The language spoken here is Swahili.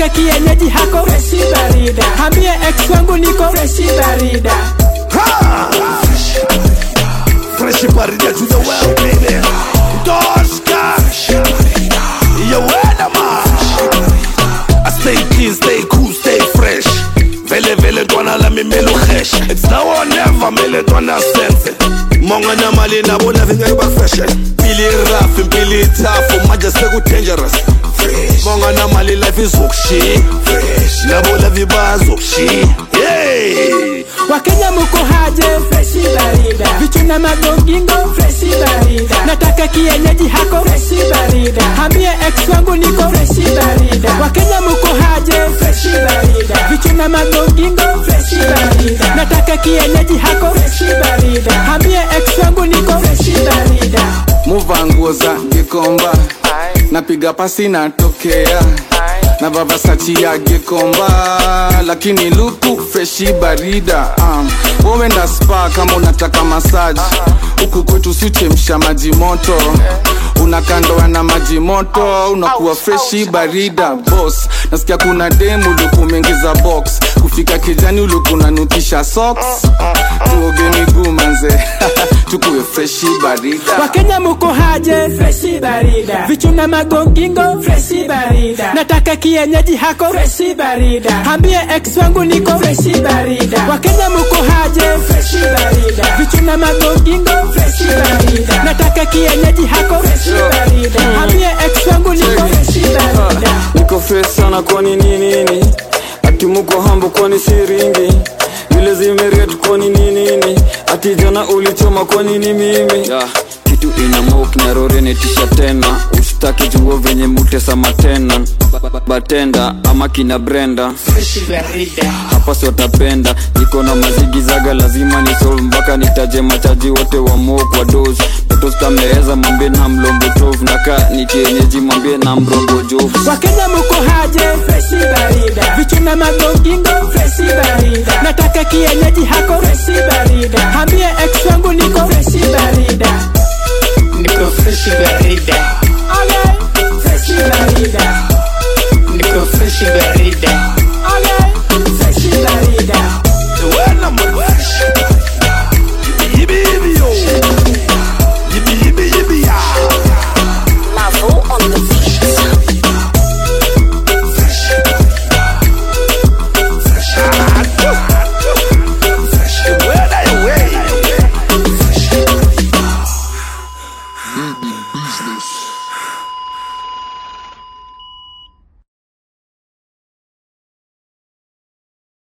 nataka kienyeji hako freshi barida hambie ex wangu niko freshi barida Fresh barida to the world, baby. Doska. You weather man. I stay clean, stay cool, stay fresh. Vele vele twana la mi melo fresh. It's now or never mele twana sense. Monga na mali na bona vinga ba fresh. Pili rough, pili tough, maja se ku dangerous. Monga na mali life is ukshi. Na bona viba ukshi. Hey. wakenya muko haje freshi barida vichuna magongingo freshi barida nataka kienyeji hako freshi barida hambie ex wangu niko freshi barida wakenya muko haje freshi barida vichuna magongingo freshi barida nataka kienyeji hako freshi barida hambie ex wangu niko freshi barida muva nguo za gikomba napiga pasi natokea na vavasachi ya gikomba lakini luku freshi barida um, wowenda spa kama unataka masaji huku kwetu sichemsha maji moto unakandoa na maji moto unakuwa freshi barida bos nasikia kuna demu luku umeingiza box kufika kijani uluku unanutisha socks tuoge miguu manze tukuwe freshi barida wakenya muko haje freshi barida vichuna magongingo freshi barida nataka kienyeji hako freshi barida hambie ex wangu niko freshi barida wakenya muko haje freshi barida vichuna magongingo freshi barida nataka kienyeji hako freshi barida hambie ex wangu niko freshi barida niko fresh sana kwani ni nini ati muko hambo kwani siringi vile zimeret kwani ni nini ati jana ulichoma kwani ni mimi yeah. kitu ina mok na rore netisha tena usitaki juo venye mutesama tena Ba- ba- batenda ama kina brenda hapa siotapenda niko na mazigizaga lazima nisol mpaka nitaje machaji wote wa mok wa dos totostameeza mwambie na mlombo tov naka ni kienyeji mwambie na mrongo jovu wakenya muko haje freshi barida vichuna magongingo freshi barida nataka kienyeji hako freshi barida hambie ex wangu niko freshi barida Niko fresh barida, okay. freshi barida niko fresh barida, okay. freshi barida Weather man. Yippee yippee yo. Yippee yippee yippee ya. Mavo on the